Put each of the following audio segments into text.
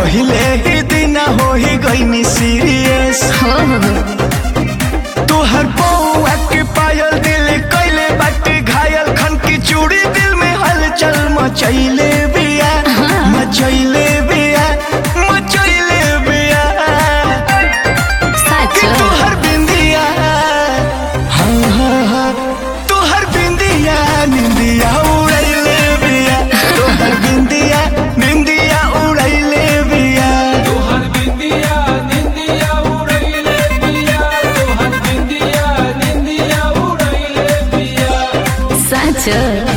पहिले ही दिन हो ही गईनी सीरियस हो हो हो तोहर पौआ के पायल दिल कैले बाटे घायल खन की चूड़ी दिल में हलचल मचैले बिया मचैले बिया मचैले बिया सच कि तोहर बिंदिया हाँ हाँ हाँ तोहर बिंदिया निंदिया उड़ैले बिया तोहर बिंदिया निंदिया उड़ैले बिया तोहर बिंदिया निंदिया उड़ैले पिया तोहर बिंदिया निंदिया उड़ैले पिया सच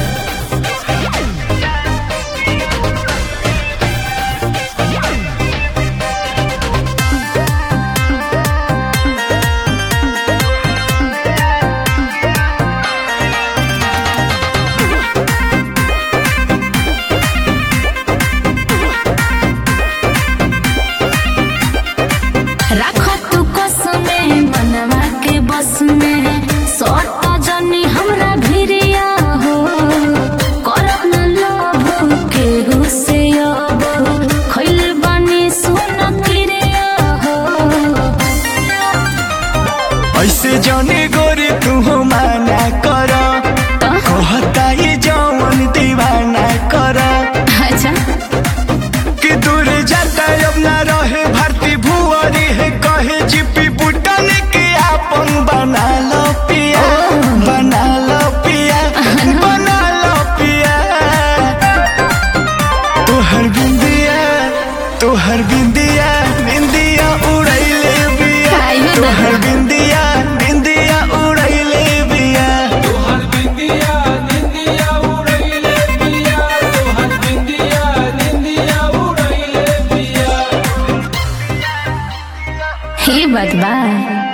राखो तू कसमे मनवा के बस में सट जनी हमरा भिरिया हो करब न लोभ के से अब खइल बानी सुन क्रिया हो ऐसे जाने गोरी तू माना कर कहता ये जवन दीवाना कर अच्छा कि दूर जाता अब ना रहे भारती भुअरी है कहे जीपी बुटन के आपन बना लो पिया बना लो पिया बना लो पिया तोहर बिंदिया तोहर बिंदिया बिंदिया उड़ैले बिया आइयो दादा। तोहर बिंदिया बिंदिया उड़ैले बिया तोहर बिंदिया निंदिया उड़ैले पिया तोहर बिंदिया निंदिया उड़ैले पिया हे बात बा